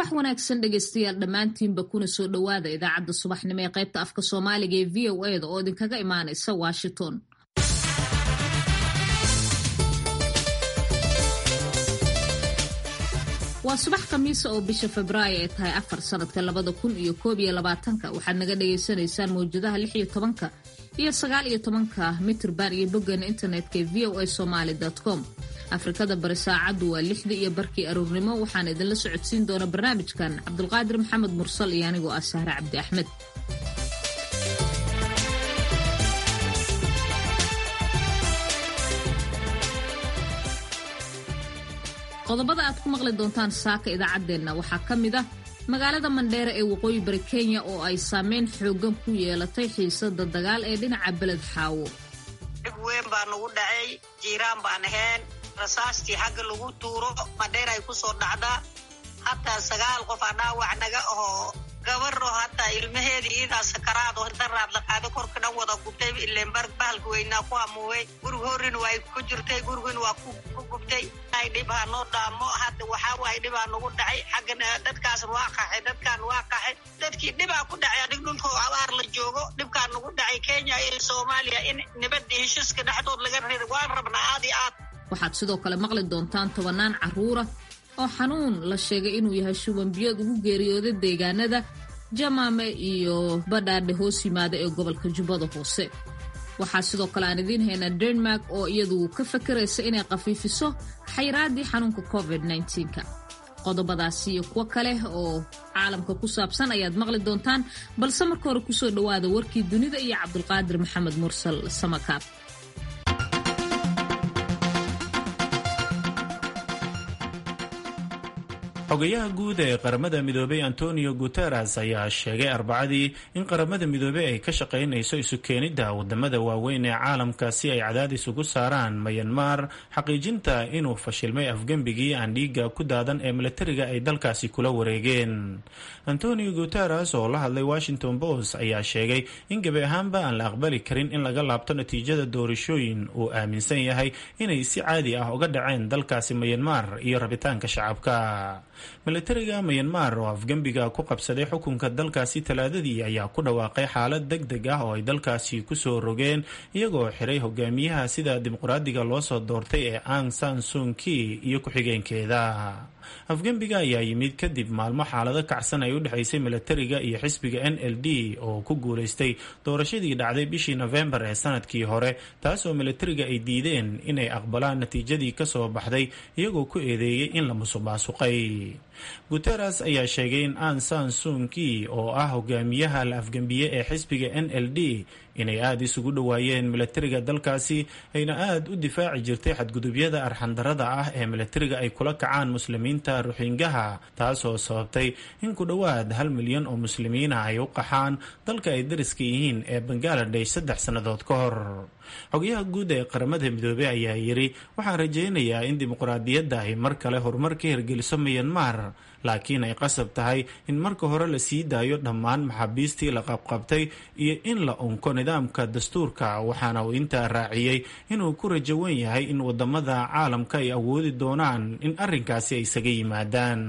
wanaagsan dhegaystayaal dhammaantiinba kuna soo dhowaada idaacadda subaxnimo ee qaybta afka soomaaliga ee v o eda oo idinkaga imaanaysa washington waa subax khamiisa oo bisha febraayo ay tahay afar sanadka labada kun iyo koob iyo labaatanka waxaad naga dhagaysanaysaan mawjadaha lix iyo tobanka iyo sagaal iyo tobanka mitrban iyo boggeena internetka ee v o a somaly com afrikada bari saacaddu waa lixdii iyo barkii aruurnimo waxaana idinla socodsiin doona barnaamijkan cabdulqaadir maxamed mursal iyo anigoo ah sahre cabdi axmed qodobada aad ku maqli doontaan saaka idaacaddeenna waxaa ka mid ah magaalada mandheere ee waqooyi bari kenya oo ay saameyn xoogan ku yeelatay xiisada dagaal ee dhinaca beled xaawo dhib weyn baa nagu dhacay jiiraan baan ahayn rasaastii xagga lagu tuuro mandheer ay ku soo dhacdaa hataa sagaal qof aa dhaawac naga ahoo gabaro hataa ilmaheedii iidaa sakaraado daraad la qaado korka dhan wada gubtay ileen bahalka weynaa ku hamuubay gurig horin waa ku jirtay gurigin waa ku gubtay ay dhib ha noo dhaamo hadda waxaa waaye dhibaa nagu dhacay xaggana dadkaas waa qaxay dadkaan waa qaxay dadkii dhibaa ku dhacay adig dhulkoo abaar la joogo dhibkaa nagu dhacay kenya iyo soomaaliya in nabadda heshiiska dhexdood laga rida waan rabnaa aad iyo aad waxaad sidoo kale maqli doontaan tobanaan carruura oo xanuun la sheegay inuu yahay shubanbiyood ugu geeriyooday deegaanada jamaame iyo badhaadhe hoos yimaada ee gobolka jubbada hoose waxaa sidoo kale aan idiin haynaa denmark oo iyadu ka fakaraysa inay khafiifiso xayraaddii xanuunka covid -ka qodobadaasi iyo kuwo kale oo caalamka ku saabsan ayaad maqli doontaan balse marka hore kusoo dhowaada warkii dunida iyo cabdulqaadir maxamed mursal samakaab xogayaha guud ee qaramada midoobay antonio guteres ayaa sheegay arbacadii in qaramada midoobey ay ka shaqaynayso isu keenidda wadamada waaweyn ee caalamka si ay cadaadis ugu saaraan mayanmar xaqiijinta inuu fashilmay afgembigii aan dhiiga ku daadan ee milatariga ay dalkaasi kula wareegeen antonio guteres oo la hadlay washington post ayaa sheegay in gebi ahaanba aan la aqbali karin in laga laabto natiijada doorashooyin uu aaminsan yahay inay si caadi ah uga dhaceen dalkaasi mayanmar iyo rabitaanka shacabka milatariga mayanmar oo afgembiga ku qabsaday xukunka dalkaasi talaadadii ayaa ku dhawaaqay xaalad deg deg ah oo ay dalkaasi kusoo rogeen iyagoo xiray hogaamiyaha sida dimuqraadiga loo soo doortay ee ang san sunki iyo ku-xigeenkeeda afgembiga ayaa yimid kadib maalmo xaalado kacsan ay u dhexaysay milatariga iyo xisbiga n l d oo ku guulaystay doorashadii dhacday bishii nofembar ee sanadkii hore taas oo milatariga ay diideen inay aqbalaan natiijadii kasoo baxday iyagoo ku eedeeyey in la musuq maasuqay guteres ayaa sheegay in an san sunki oo ah hogaamiyaha la afgembiye ee xisbiga n l d inay aada isugu dhowaayeen milatariga dalkaasi ayna aada u difaaci jirtay xadgudubyada arxandarada ah ee milatariga ay kula kacaan muslimiinta ruxingaha taasoo sababtay in ku dhowaad hal milyan oo muslimiina ay u qaxaan dalka ay dariska yihiin ee bangaladesh saddex sannadood ka hor xogayaha guud ee qaramada midoobey ayaa yidhi waxaan rajaynayaa in dimuqraadiyadda ay mar kale horumar ka hirgeliso mayanmar laakiin ay qasab tahay in marka hore la sii daayo dhammaan maxaabiistii la qabqabtay iyo in la unko nidaamka dastuurka waxaana uu intaa raaciyey inuu ku rajo wen yahay in wadamada caalamka ay awoodi doonaan in arrinkaasi ay isaga yimaadaan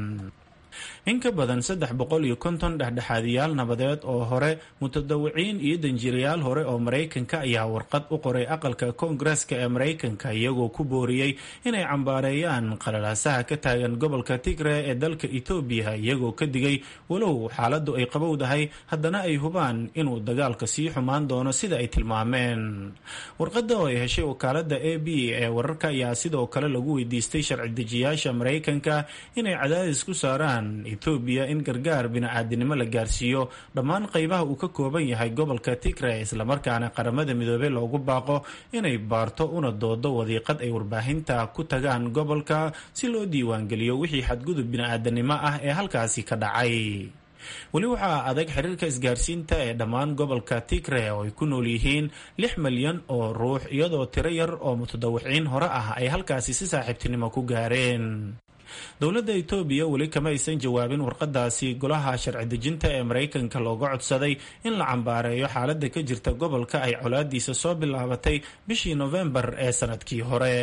in ka badan saddex boqol iyo konton dhexdhexaadiyaal nabadeed oo hore mutadawiciin iyo danjirayaal hore oo maraykanka ayaa warqad u qoray aqalka koongareska ee maraykanka iyagoo ku booriyey inay cambaareeyaan qalalaasaha ka taagan gobolka tigre ee dalka etoobiya iyagoo ka digay walow xaaladdu ay qabowdahay haddana ay hubaan inuu dagaalka sii xumaan doono sida ay tilmaameen warqadda oo ay heshay wakaalada a b ee wararka ayaa sidoo kale lagu weydiistay sharci dejiyaasha maraykanka inay cadaadis ku saaraan etoobiya in gargaar bini-aadinimo la gaarsiiyo dhammaan qaybaha uu ka kooban yahay gobolka tigre islamarkaana qaramada midoobey loogu baaqo inay baarto una doodo wadiiqad ay warbaahinta ku tagaan gobolka si loo diiwaangeliyo wixii xadgudub bini-aadanimo ah ee halkaasi ka dhacay weli waxaa adag xiriirka isgaarsiinta ee dhammaan gobolka tigre oo ay ku nool yihiin lix milyan oo ruux iyadoo tiro yar oo mutadawiciin hore ah ay halkaasi si saaxiibtinimo ku gaareen dowladda etoobiya weli kama aysan jawaabin warqadaasi golaha sharci dejinta ee maraykanka looga codsaday in la cambaareeyo xaaladda ka jirta gobolka ay colaadiisa soo bilaabatay bishii nofembar ee sanadkii hore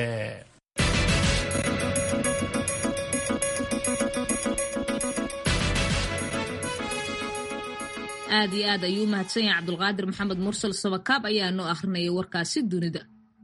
aad iyo aad ayuu u mahadsan yahay cabdulqaadir maxamed mursal sabakaab ayaa noo akhrinayay warkaasi dunida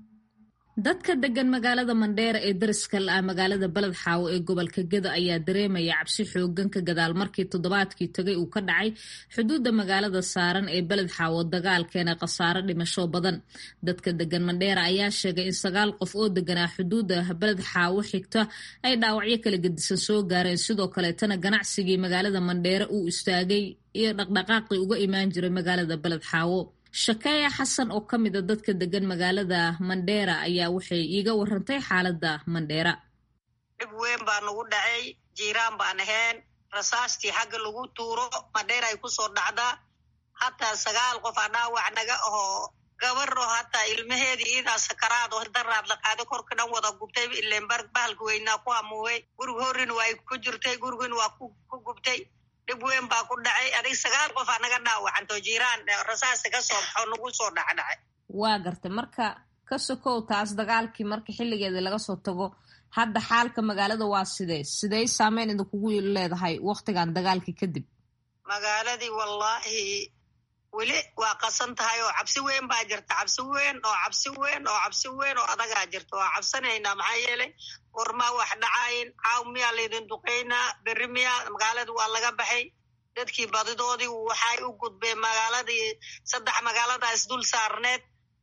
dadka degan magaalada mandheera ee dariska la-ah magaalada beled xaawo ee gobolka gedo ayaa dareemaya cabsi xoogan ka gadaal markii toddobaadkii tagay uu ka dhacay xuduudda magaalada saaran ee beled xaawo dagaalkeena khasaaro dhimasho badan dadka degan mandheera ayaa sheegay in sagaal qof oo deganaa xuduudda beled xaawo xigta ay dhaawacyo kala gedisan soo gaareen sidoo kaleetana ganacsigii magaalada mandheera uu istaagay iyo dhaqdhaqaaqii uga imaan jiray magaalada beled xaawo shakeeya xasan oo ka mid a dadka degan magaalada mandheera ayaa waxay iiga warantay xaaladda mandheera dhib weyn baa nagu dhacay jiiraan baan ahayn rasaastii xagga lagu tuuro mandheera ay kusoo dhacdaa hataa sagaal qof aa dhaawac naga ahoo gabaro hataa ilmaheedii iidaa sakaraad oo daraad la qaada korka dhan wada gubtay ileen bahalka weynaa ku hamuuwey gurig horin waa ku jirtay gurigin waa ku gubtay dhib weyn baa ku dhacay adig sagaal qof aa naga dhaawacanto jiiraan rasaasta ka soo baxo nagu soo dhacdhacay waa gartay marka ka sokow taas dagaalkii marka xilligeeda laga soo tago hadda xaalka magaalada waa sidee sidey saameyn idinkugu leedahay waktigan dagaalkii kadib magaaladii wallaahi weli waa qasan tahay oo cabsi weyn baa jirta cabsi weyn oo cabsi weyn oo cabsi weyn oo adagaa jirta waa cabsanaynaa maxaa yeelay warmaa wax dhacayn caaw miyaa laydin duqaynaa berri miyaa magaalada waa laga baxay dadkii badidoodii waxay u gudbeen magaaladii saddex magaalada isdul saarneed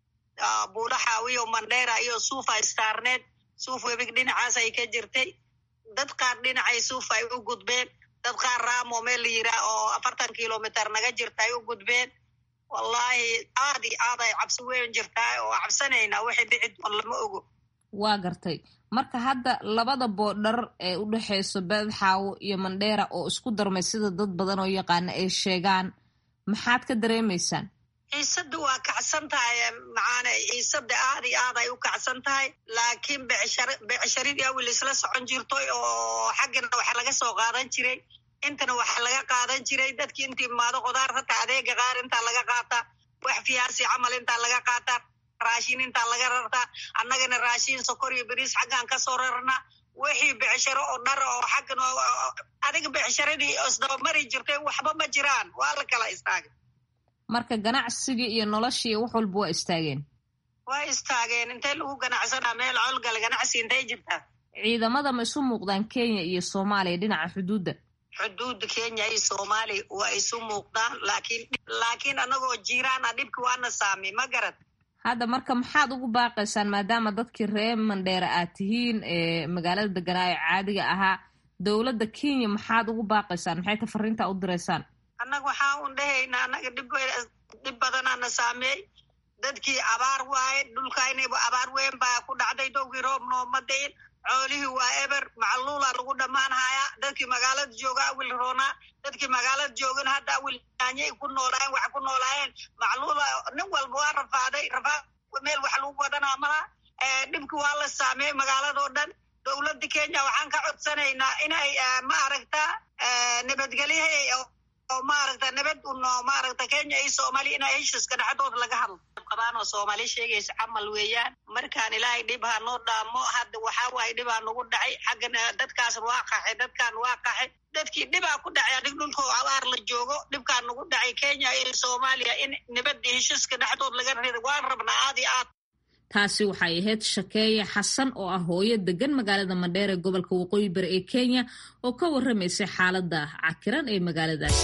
buulaxaawiyo mandheera iyo suufa istaarneed suuf webig dhinacaas ay ka jirtay dad qaar dhinacay suuf ay u gudbeen dad qaar raamo meel la yiraa oo afartan kilomitr naga jirta ay u gudbeen wallaahi aad i aad ay cabsi weyn jirtaa oo cabsanaynaa waxay dhici doon lama ogo waa gartay marka hadda labada boodhar ee u dhexeyso beedxaawo iyo mandheera oo isku darmay sida dad badan oo yaqaana ay sheegaan maxaad ka dareemaysaan ciisada waa kacsan tahay macaane ciisada aad iyo aad ay u kacsan tahay laakiin becsharidii awil isla socon jirtoy oo xaggana waxa laga soo qaadan jiray intana waxa laga qaadan jiray dadkii intii imaado qudaar hataa adeega qaar intaa laga qaataa wax fiyaasi camal intaa laga qaataa raashin intaa laga rartaa annagana raashin sokor iyo beriis xaggaan kasoo rarnaa wixii becsharo oo dhar oo xaggan adiga becsharadii isdabamari jirtay waxba ma jiraan waa la kala istaagay marka ganacsigii iyo noloshii wax walba waa istaageen waa istaageen intee lagu ganacsanaa meel colgala ganacsi intay jirtaa ciidamada ma isu muuqdaan kenya iyo soomaaliya dhinaca xuduudda xuduudda kenya iyo soomaaliya waa isu muuqdaan laakiin laakiin annagoo jiiraan a dhibki waana saamay ma garad hadda marka maxaad ugu baaqaysaan maadaama dadkii reer mandheera aad tihiin ee magaalada deganaa ee caadiga ahaa dowladda kenya maxaad ugu baaqaysaan maxay ta fariintaa u diraysaan annaga waxaa un dhahaynaa annaga dhib badanaana saameey dadkii abaar waaye dhulkaynayba abaar weyn baa ku dhacday dowgii roob nooma dayin coolihii waa eber macluula lagu dhammaan hayaa dadkii magaalada jooga awil roonaa dadkii magaalada joogan hadda awil yaanyay ku noolaayeen wax ku noolaayeen macluula nin walba waa rafaaday rafaad meel wax lagu wadanaa malaha dhibki waa la saameeyey magaaladoo dhan dowladda kenya waxaan ka codsanaynaa inay ma aragta nabadgelyaha oo maaragta nabad uno maaragta kenya iyo soomaaliya inay heshiiska dhexdooda laga hadlo qabaan oo soomaali sheegaysa camal weeyaan markaan ilaahay dhib ha noo dhaamo hadda waxaa waaye dhibaa nagu dhacay xaggan dadkaas waa qaxay dadkaan waa qaxay dadkii dhibaa ku dhacay adig dhulkoo abaar la joogo dhibkaa nagu dhacay kenya iyo soomaaliya in nabadda heshiiska dhexdood laga rida waan rabnaa aad iyo aad taasi waxay ahayd shakeeye xasan oo ah hooyo degan magaalada mandheer ee gobolka waqooyi bari ee kenya oo ka warramaysay xaaladda cakiran ee magaaladaasi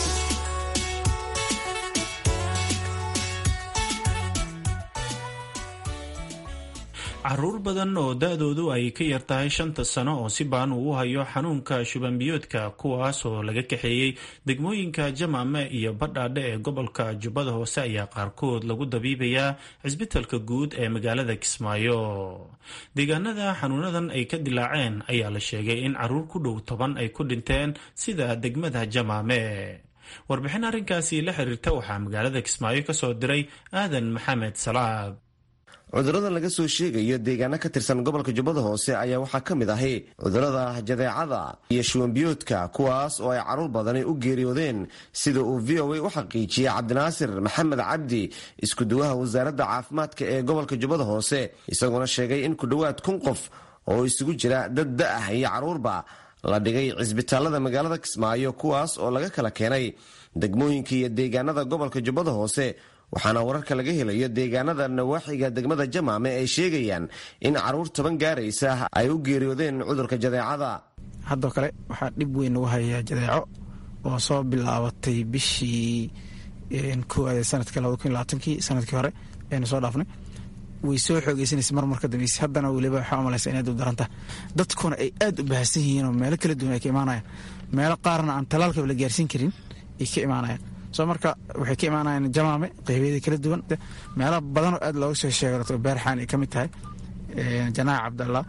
caruur badan oo da-doodu ay ka yar tahay shanta sano oo si baan uu hayo xanuunka shubanbiyoodka kuwaas oo laga kaxeeyey degmooyinka jamaame iyo badhaadhe ee gobolka jubbada hoose ayaa qaarkood lagu dabiibayaa cisbitalka guud ee magaalada kismaayo deegaanada xanuunadan ay ka dilaaceen ayaa la sheegay in caruur ku dhow toban ay ku dhinteen sida degmada jamaame warbixin arrinkaasi la xiriirta waxaa magaalada kismaayo kasoo diray aadan maxamed salaad cudurrada laga soo sheegayo deegaano ka tirsan gobolka jubbada hoose ayaa waxaa ka mid ahi cudurrada jadeecada iyo shuwanbiyoodka kuwaas oo ay caruur badani u geeriyoodeen sida uu v o a u xaqiijiyey cabdinaasir maxamed cabdi isku-duwaha wasaaradda caafimaadka ee gobolka jubbada hoose isagoona sheegay in ku dhowaad kun qof oo isugu jira dad da-ah iyo caruurba la dhigay cisbitaalada magaalada kismaayo kuwaas oo laga kala keenay degmooyinka iyo deegaanada gobolka jubbada hoose waxaana wararka laga helayo deegaanada nawaaxiga degmada jamaame ay sheegayaan in caruur toban gaaraysa ay u geeriyoodeen cudurka jadeecada haddoo kale waxaa dhib weyn lagu hayaa jadeeco oo soo bilaabatay bishii koowaad ee sanadkii labada kun labaatankii sanadkii hore aynu soo dhaafnay way soo xoogeysanaysa marmar ka dambeysay haddana weliba waxaa umalaysa inay dubdaranta dadkuna ay aad u baahsan yihiin oo meelo kala duwan ay ka imaanayaan meelo qaarna aan talaalkaba la gaarsiin karin ay ka imaanayaan soo marka waxay ka imaanayaan jamaame qeybyada kala duwan meelo badanoo aad looga soo sheegato beerxaan ay ka mid tahay janaac cabdallah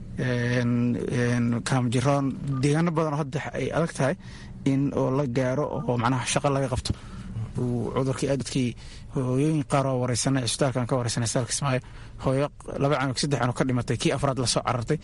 kaamjiroon deegaano badanoo hadda ay adag tahay in oo la gaaro oo macnaha shaqo laga qabto cudurkii aad dadkii hooyooyin qaar oo wareysanay cisbitaalkan ka wareysanay isbitaalka ismaayo hooyo laba canug saddex canug ka dhimatay kii afraad lasoo carartay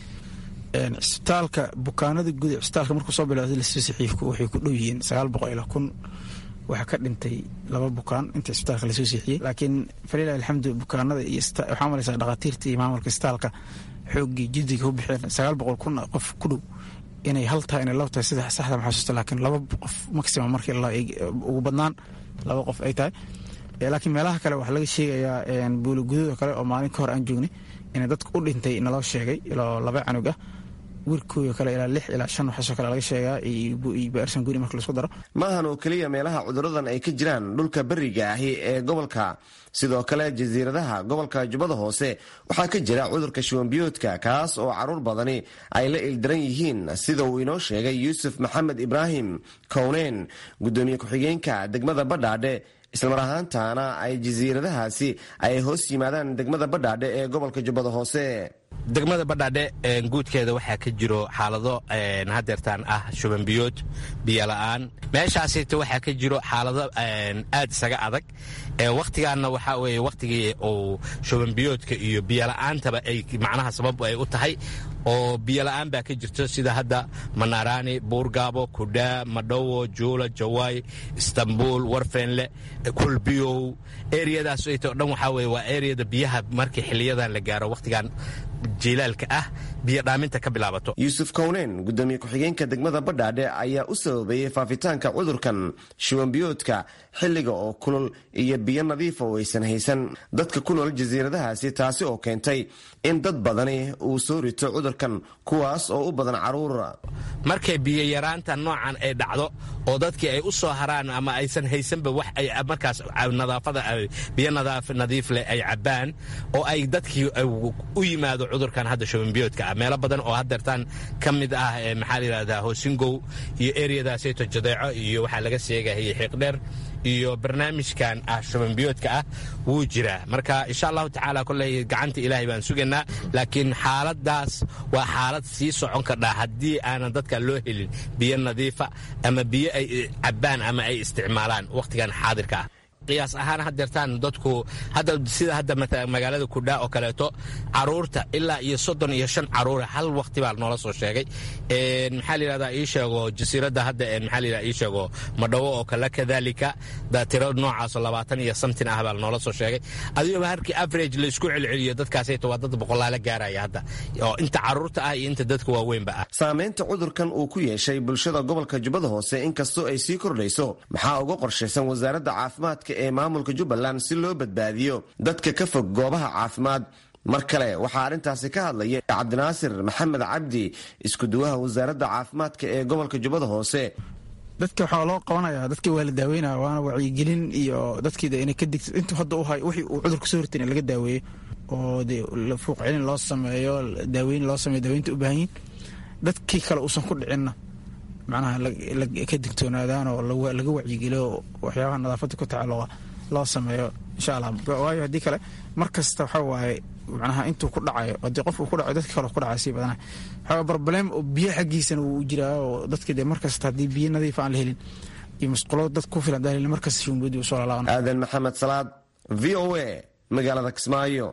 cisbitaalka bukaanada guud cisbitaalka markuu soo bilowday lasoo saxiifku waxay ku dhow yihiin sagaal boqol ilaa kun waxaa ka dhintay laba bukaan inta cisbitaalka lasoo siixiyey laakiin falilah alxamdu bukaanada iyo waxaa malaysaa dhakhaatiirta iyo maamulka cisbitaalka xooggii jiddiga u bixeen sagaal boqol kun qof ku dhow inay hal tahay inay laba tahay saddex saxda maxasuusta laakiin laba qof maximum markii ugu badnaan laba qof ay tahay laakiin meelaha kale waxaa laga sheegayaa buuligudooda kale oo maalin ka hor aan joognay in dadka u dhintay naloo sheegay ilaa laba canug ah wiilkooda kale ilaa lix ilaa shan waxaasoo kale laga sheegaa baarsan guri marka laisku daro maahan oo keliya meelaha cuduradan ay ka jiraan dhulka beriga ahi ee gobolka sidoo kale jasiiradaha gobolka jubbada hoose waxaa ka jira cudurka shuwanbiyoodka kaas oo caruur badani ay la ildaran yihiin sida uu inoo sheegay yuusuf maxamed ibraahim kowneyn gudoomiye ku-xigeenka degmada badhaadhe islamar ahaantaana ay jasiiradahaasi ay hoos yimaadaan degmada badhaadhe ee gobolka jubbada hoose degmada badhaadhe guudkeeda waxaa ka jiro xaalado hadeertaan ah shubanbiyood biyola'aan meeshaasita waxaa ka jiro xaalado aad isaga adag wakhtigaanna waxaa weye wakhtigii uu shubanbiyoodka iyo biyola'aantaba ay macnaha sabab ay u tahay oo biyola'aan baa ka jirto sida hadda manaaraani buurgaabo kudhaa madhowo juula jawaay istanbuul warfeenle kulbiyow eriyadaas o dhan waxaa weye waa eriyada biyaha markii xiliyadan la gaaro wakhtigan jilaalka ah biyo dhaaminta ka bilaabato yuusuf kowneyn gudoomiye ku-xigeenka degmada badhaadhe ayaa u sababeeyey faafitaanka cudurkan shuwanbiyoodka xilliga oo kulul iyo biyo nadiifa oo aysan haysan dadka ku nool jasiiradahaasi taasi oo keentay in dad badani uu soo rito cudurkan kuwaas oo u badan caruur markay biyo yaraanta noocan ay dhacdo oo dadkii ay u soo haraan ama aysan haysanba wax ay markaas nadaafada biyo nadiif leh ay cabbaan oo ay dadkii u yimaado cudurkan hadda shubanbiyoodka ah meelo badan oo hadeertaan ka mid ah maxaa la yidhahdaa hoosingow iyo eriyadaasayto jadeeco iyo waxaa laga sheegahayay xiiqdheer iyo barnaamijkan ah shubanbiyoodka ah wuu jiraa marka insha allahu tacaala koley gacanta ilaahay baan sugaynaa laakiin xaaladaas waa xaalad sii socon kardhaa haddii aanan dadka loo helin biyo nadiifa ama biyo ay cabbaan ama ay isticmaalaan wakhtigan xaadirka ah qiyaas ahaan hadeertaan dadku hadda sida hadda magaalada kudhaa oo kaleeto caruurta ilaa iyo soddon iyo shan caruura hal wakti baa noola soo sheegay maxaa la yidhahdaa ii sheego jasiiradda hadda maxaa la yidhahdaa ii sheego madhawo oo kale kadalika tiro noocaasoo labaatan iyo samtin ah baa noola soo sheegay adigoo harkii average laysku celceliyo dadkaasayto waa dad boqolaala gaaraya hadda oo inta caruurta ah iyo inta dadka waaweynba ah saamaynta cudurkan uu ku yeeshay bulshada gobolka jubbada hoose inkastoo ay sii kordhayso maxaa uga qorshaysan wasaaradda caafimaadka ee maamulka jubbaland si loo badbaadiyo dadka ka fog goobaha caafimaad mar kale waxaa arrintaasi ka hadlaya cabdinaasir maxamed cabdi iskuduwaha wasaaradda caafimaadka ee gobolka jubbada hoose dadka waxaa loo qabanaya dadka waa la daaweynaya waana wacyigelin iyo dadkiida inay ka digto intuu hadda u hay wixii uu cudurka soo hortay in laga daaweeyo oo dee fuuq celin loo sameeyo daaweyn loo sameeyo daaweynta u baahan yihin dadkii kale uusan ku dhicinna macnaha ka digtoonaadaan oo laga wacyigeliyo waxyaabaha nadaafadda ku tacalluqa loo sameeyo insha allah waayo haddii kale mar kasta waxaa waaye macnaha intuu ku dhacayo haddii qof uu ku dhacayo dadka kale ku dhacay sii badana waxaa problem oo biyo xaggiisana wuu jiraa oo dadka dee mar kasta haddii biyo nadiif aan la helin iyo musqulo dad ku filan daalin mar kasta shumbudi u soo lalaaqan aadan maxamed salaad v o a magaalada kismaayo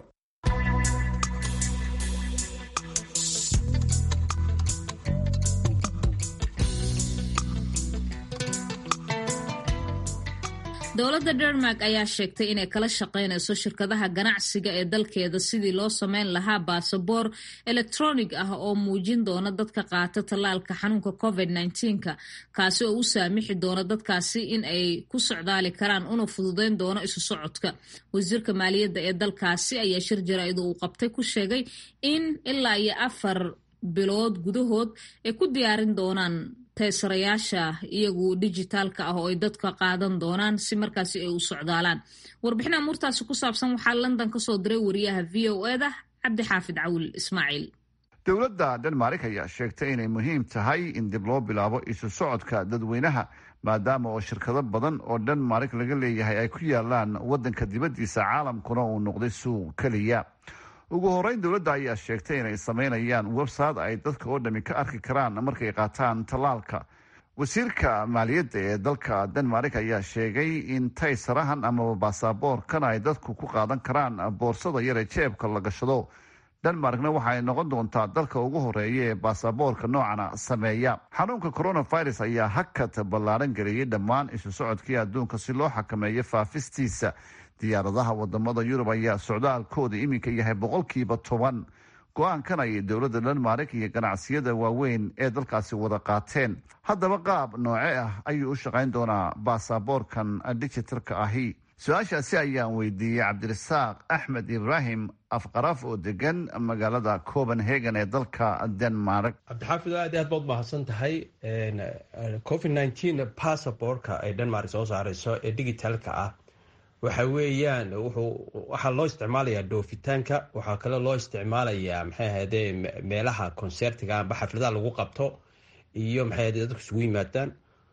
dowladda denmark ayaa sheegtay inay kala shaqaynayso shirkadaha ganacsiga ee dalkeeda sidii loo sameyn lahaa baasaboor elektronig ah oo muujin doona dadka qaata tallaalka xanuunka covid -19ka kaasi oo u saamixi doona dadkaasi in ay ku socdaali karaan una fududeyn doono isu socodka wasiirka maaliyadda ee dalkaasi ayaa shir jaraa'id uu qabtay ku sheegay in ilaa iyo afar bilood gudahood ay ku diyaarin doonaan teesarayaasha iyagu dijitaalka ah oo ay dadka qaadan doonaan si markaasi ay u socdaalaan warbixin amuurtaasi ku saabsan waxaa london kasoo diray wariyaha v o eda cabdixaafid cawil ismaaciil dowladda denmark ayaa sheegtay inay muhiim tahay in dib loo bilaabo isu socodka dadweynaha maadaama oo shirkado badan oo denmark laga leeyahay ay ku yaalaan wadanka dibaddiisa caalamkuna uu noqday suuq keliya ugu horeyn dowladda ayaa sheegtay inay sameynayaan website ay dadka oo dhami ka arki karaan markay qaataan tallaalka wasiirka maaliyadda ee dalka denmark ayaa sheegay in taysarahan amaba baasaboorkan ay dadku ku qaadan karaan boorsada yar ee jeebka la gashado denmarkna waxa ay noqon doontaa dalka ugu horeeya ee baasaboorka noocana sameeya xanuunka coronavirus ayaa hakad ballaaran geliyey dhammaan isu socodkii adduunka si loo xakameeyo faafistiisa diyaaradaha wadamada yurub ayaa socdaalkooda iminka yahay boqolkiiba toban go-aankan ayay dowladda denmark iyo ganacsiyada waaweyn ee dalkaasi wada qaateen haddaba qaab nooce ah ayuu u shaqayn doonaa baasaboorkan digitalka ahi su-aashaasi ayaan weydiiyey cabdirasaaq axmed ibraahim afqaraf oo degan magaalada copenhagen ee dalka denmark cabdixaafid aad aad baad mahadsan tahay covid nteen passabortka ay denmark soo saareyso ee digitalka ah waxa weeyaan wuxuu waxaa loo isticmaalayaa dhoofitaanka waxaa kale loo isticmaalayaa maxay ahayde meelaha concertiga amba xafladaha lagu qabto iyo maxay ahayde dadku isugu yimaadaan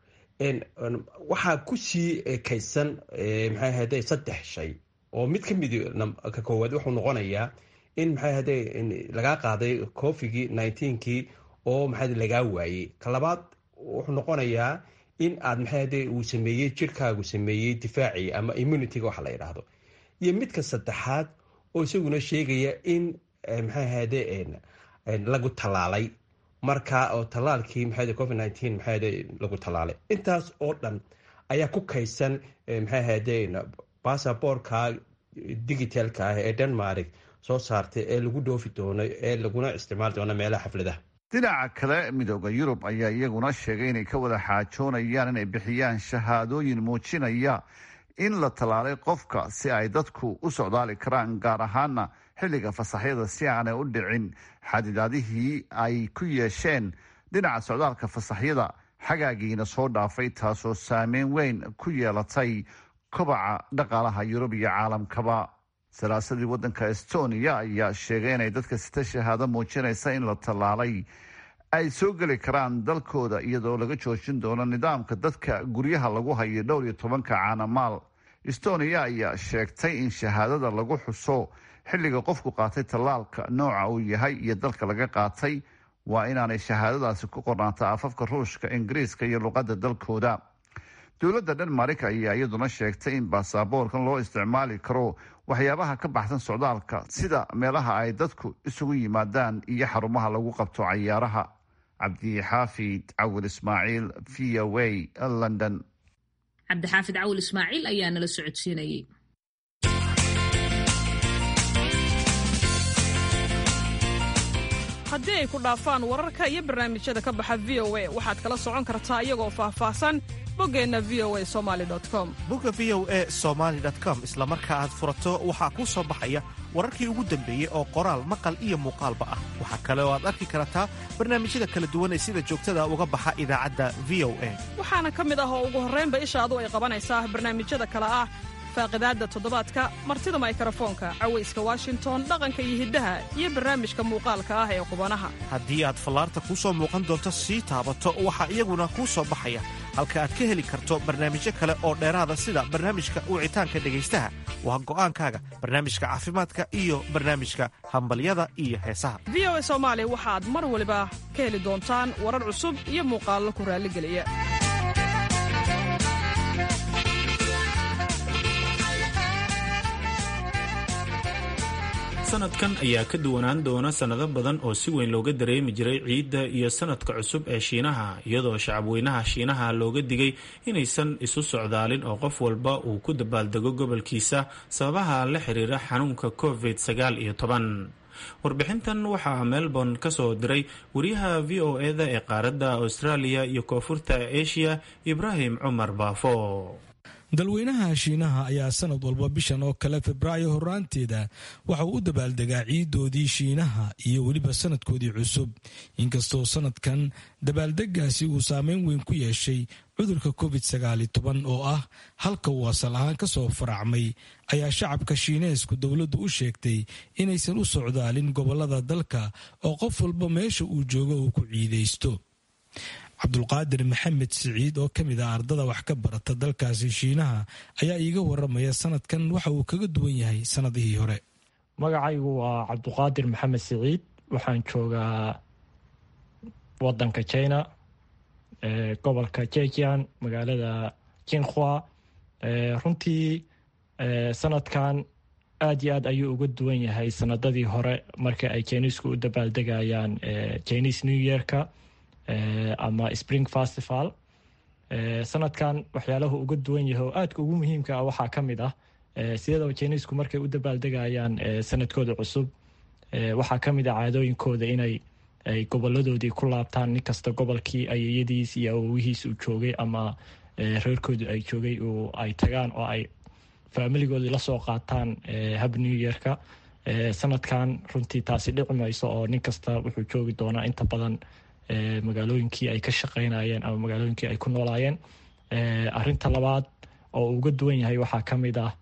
waxaa kusii kaydsan maxay ahayde saddex shay oo mid ka mid ka koowaad wuxuu noqonayaa in maxay ahayde lagaa qaaday cofigii nineteenkii oo maxay lagaa waayey ka labaad wuxuu noqonayaa in aad maxay ahayde uu sameeyey jirkaagu sameeyey difaacii ama immunityga waxa la yidhaahdo iyo midka saddexaad oo isaguna sheegaya in maxay ahayde lagu tallaalay marka oo tallaalkii maxay covid nineteen maxay ahayde lagu tallaalay intaas oo dhan ayaa ku kaydsan maxay ahayde basaboorka digitalka ah ee denmark soo saartay ee lagu dhoofi doono ee laguna isticmaali doono meelaha xafladaha dhinaca kale midooda yurub ayaa iyaguna sheegay inay ka wada xaajoonayaan inay bixiyaan shahaadooyin muujinaya in la tallaalay qofka si ay dadku u socdaali karaan gaar ahaana xilliga fasaxyada si aanay u dhicin xadidaadihii ay ku yeesheen dhinaca socdaalka fasaxyada xagaagiina soo dhaafay taasoo saameyn weyn ku yeelatay kobaca dhaqaalaha yurub iyo caalamkaba salaasadii wadanka estonia ayaa sheegay inay dadka sita shahaado muujinaysa in la tallaalay ay soo geli karaan dalkooda iyadoo laga joojin doono nidaamka dadka guryaha lagu hayo dhowr iyo tobanka caanamaal estonia ayaa sheegtay in shahaadada lagu xuso xilliga qofku qaatay tallaalka nooca uu yahay iyo dalka laga qaatay waa inaanay shahaadadaasi ku qornaata afafka ruushka ingiriiska iyo luqadda dalkooda dowladda denmark ayaa iyaduna sheegtay in baasaboorkan loo isticmaali karo waxyaabaha ka baxsan socdaalka sida meelaha ay dadku isugu yimaadaan iyo xarumaha lagu qabto cayaaraha cabdixaafid cawil ismaaciil v o a london cabdixaafid cawil ismaaciil ayaa nala socodsiinayay haddii ay ku dhaafaan wararka iyo barnaamijyada ka baxa v o a waxaad kala socon kartaa iyagoo faahfaahsan boggeenna v o a somali com bogga v o a somaali com isla marka aad furato waxaa kuu soo baxaya wararkii ugu dambeeyey oo qoraal maqal iyo muuqaalba ah waxaa kale oo aad arki kartaa barnaamijyada kala duwan ee sida joogtada uga baxa idaacadda v o a waxaana ka mid ah oo ugu horraynba ishaadu ay qabanaysaa barnaamijyada kale ah faaqidaadda toddobaadka martida maykarafoonka cawayska washington dhaqanka iyo hiddaha iyo barnaamijka muuqaalka ah ee qubanaha haddii aad fallaarta kuu soo muuqan doonto sii taabato waxaa iyaguna kuu soo baxaya halka aad ka heli karto barnaamijyo kale oo dheeraada sida barnaamijka wicitaanka dhegaystaha waa go'aankaaga barnaamijka caafimaadka iyo barnaamijka hambalyada iyo heesaha v o a soomaali waxaad mar waliba ka heli doontaan warar cusub iyo muuqaallo ku raalligeliya sanadkan ayaa ka duwanaan doona sannado badan oo si weyn looga dareemi jiray ciidda iyo sanadka cusub ee shiinaha iyadoo shacabweynaha shiinaha looga digay inaysan isu socdaalin oo qof walba uu ku dabaaldego gobolkiisa sababaha la xiriira xanuunka covid sagaal iyo toban warbixintan waxaa melbourne ka soo diray wariyaha v o eda ee qaaradda australia iyo koonfurta asia ibraahim cumar baafo dalweynaha shiinaha ayaa sanad walba bishan oo kale febraayo horaanteeda waxa uu u dabaaldegaa ciidoodii shiinaha iyo weliba sanadkoodii cusub inkastoo sanadkan dabaaldegaasi uu saameyn weyn ku yeeshay cudurka covid oo ah halka uu asal ahaan kasoo faracmay ayaa shacabka shiineesku dowladdu u sheegtay inaysan u socdaalin gobolada dalka oo qof walba meesha uu joogo uu ku ciidaysto cabdulqaadir maxamed siciid oo ka mid ah ardada wax ka barata dalkaasi shiinaha ayaa iiga waramaya sanadkan waxa uu kaga duwan yahay sanadihii hore magacaygu waa cabduqaadir maxamed siciid waxaan joogaa wadanka china gobolka jejian magaalada jinkhua runtii sanadkan aad iyo aad ayuu uga duwan yahay sanadadii hore marka ay jiniisku u dabaaldegayaan jiniis new yearka ama spring festival sanadkan waxyaalahu uga duwan yahay oo aadka ugu muhiimka ah waxaa ka mid ah sidaba jiniisku markay u dabaaldegayaan sanadkooda cusub waxaa ka mid ah caadooyinkooda inay ay goboladoodii ku laabtaan nin kasta gobolkii ayeyadiis iyo awowihiis uu joogay ama reerkoodu ay joogay ay tagaan oo ay faamiligoodii lasoo qaataan hab new yearka sanadkan runtii taasi dhici mayso oo nin kasta wuxuu joogi doonaa inta badan magaalooyinkii ay ka shaqeynayeen ama magaalooyinkii ay ku noolaayeen arinta labaad oo uga duwan yahay waxaa ka mid ah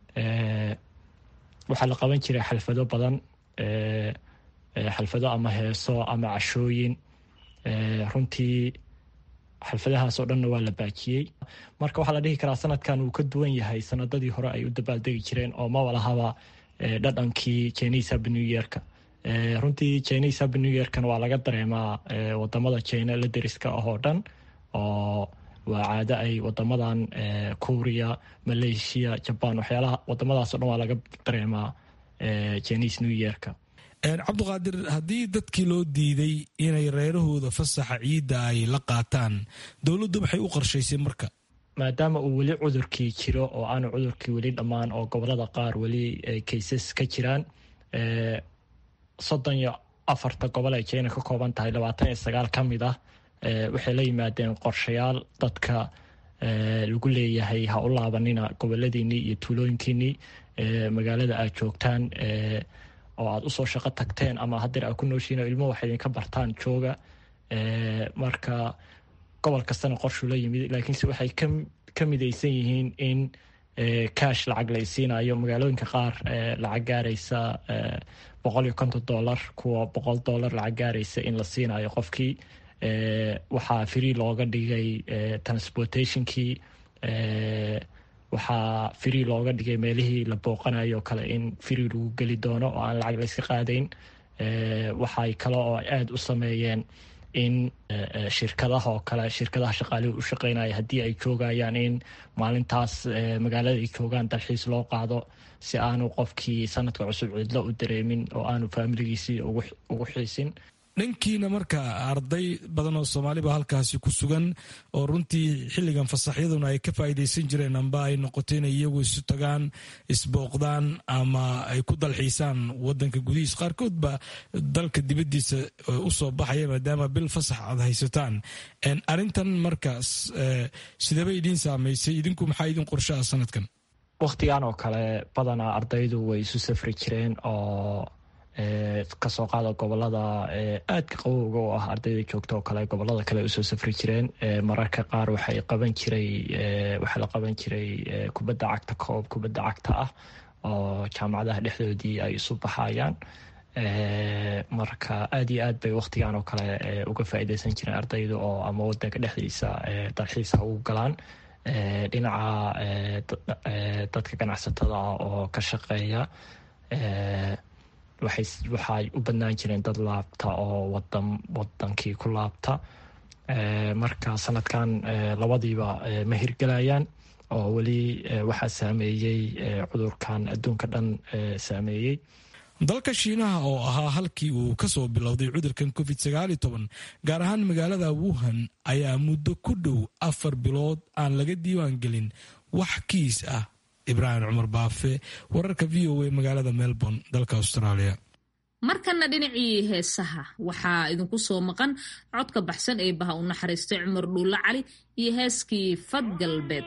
waxaa la qaban jiray xalfado badan xalfado ama heeso ama cashooyin runtii xalfadahaas oo dhanna waa la baajiyey marka waxaa la dhihi karaa sanadkan uu ka duwan yahay sanadadii hore ay u dabaaldegi jireen oo maba lahaba dhadhankii chinese hab new yearka runtii chinese hab new yearkan waa laga dareemaa wadamada china la deriska ah oo dhan oo waa caado ay wadamadan korea malaysia jaban waxyaalaha wadamadaas o dhan waa laga dareemaa chinese new yearka cabduqaadir haddii dadkii loo diiday inay reerahooda fasaxa ciidda ay la qaataan dowladdu maxay u qorshaysay marka maadaama uu weli cudurkii jiro oo aanu cudurkii weli dhammaan oo gobolada qaar weli kaysas ka jiraan soddon iyo afarta gobol ay china ka kooban tahay labaatan iyo sagaal ka mid ah waxay la yimaadeen qorshayaal dadka lagu leeyahay ha u laabanina goboladiinii iyo tuulooyinkiinii magaalada aad joogtaan oo aad usoo shaqo tagteen ama hadeer aad ku nooshiin ilmo wax idinka bartaan jooga marka gobol kastana qorshuu la yimid laakiinse waxay ka midaysan yihiin in cash lacag la isiinayo magaalooyinka qaar lacag gaaraysa boqol iyo konton dollar kuwa boqol dollar lacag gaaraysa in la siinayo qofkii waxaa free looga dhigay transportationkii waxaa free looga dhigay meelihii la booqanayo kale in free lagu geli doono oo aan lacag layska qaadayn waxay kale oo aada u sameeyeen in shirkadaha oo kale shirkadaha shaqaalihi u shaqeynaya haddii ay joogayaan in maalintaas magaalada ay joogaan dalxiis loo qaado si aanu qofkii sanadka cusub cidlo u dareemin oo aanu faamiligiisii ugu xiisin dhankiina marka arday badan oo soomaaliba halkaasi ku sugan oo runtii xilligan fasaxyaduna ay ka faa'iidaysan jireen amba ay noqoto inay iyagu isu tagaan isbooqdaan ama ay ku dalxiisaan wadanka gudihiis qaarkood ba dalka dibaddiisa usoo baxaya maadaama bil fasax aad haysataan arrintan markaas sidaba idiin saamaysay idinku maxaa idin qorshaha sanadkan wakhtigan oo kale badanaa ardaydu way isu safri jireen oo kasoo qaada gobolada aadka qabowga oo ah ardayda joogta oo kale gobolada kale usoo safri jireen mararka qaar waxay qaban jiray waxaa la qaban jiray kubadda cagta koob kubadda cagta ah oo jaamacadaha dhexdoodii ay isu baxayaan marka aada iyo aad bay wakhtigan oo kale uga faa'iideysan jireen ardayda oo ama wadanka dhexdiisa dalxiisa ugu galaan dhinaca dadka ganacsatada ah oo ka shaqeeya waxay u badnaan jireen dad laabta oo wadan wadankii ku laabta marka sanadkan labadiiba ma hirgelayaan oo weli waxaa saameeyey cudurkan adduunka dhan saameeyey dalka shiinaha oo ahaa halkii uu ka soo bilowday cudurkan covid gaar ahaan magaalada wuhan ayaa muddo ku dhow afar bilood aan laga diiwaan gelin wax kiis ah ibraahim cumar baafe wararka v o a magaalada melbourne dalka australia markana dhinacii heesaha waxaa idinku soo maqan codka baxsan ee baha u naxariistay cumar dhuulle cali iyo heeskii fad galbeed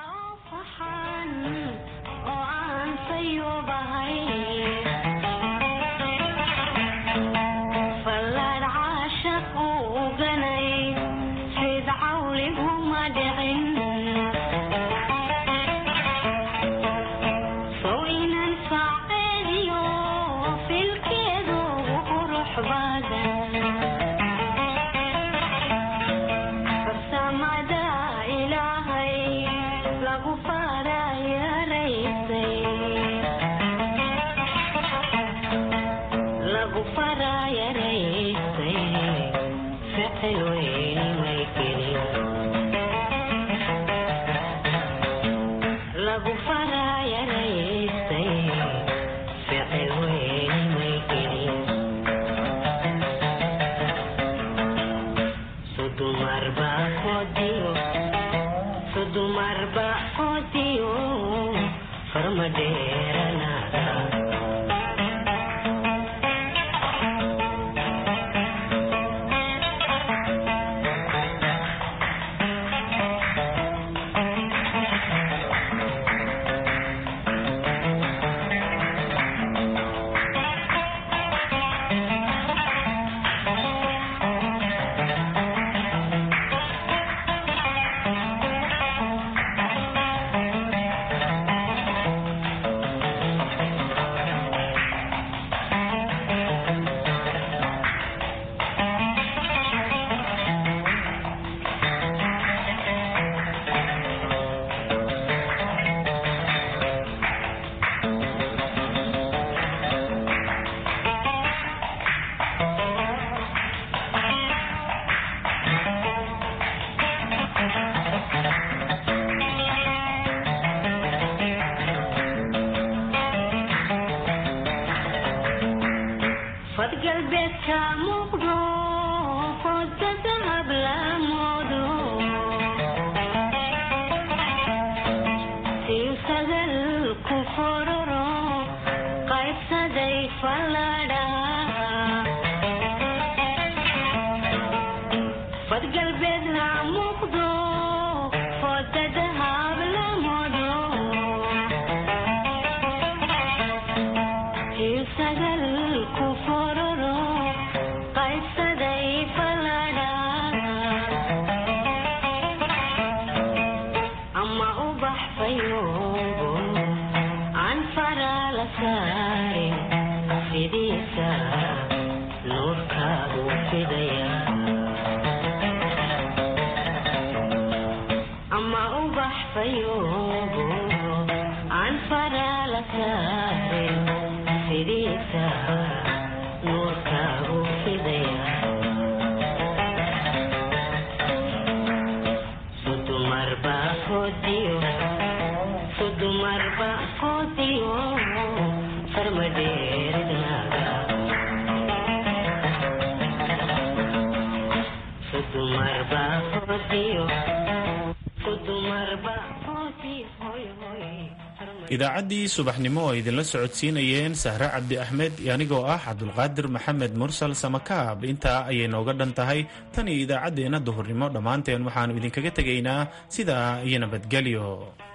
idaacaddii subaxnimo oo idinla socodsiinayeen sahre cabdi axmed iyo anigoo ah cabdulqaadir maxamed mursal samakaab intaa ayay nooga dhan tahay tan iyo idaacaddeenna duhurnimo dhammaanteen waxaannu idinkaga tegaynaa sidaa iyo nabadgelyo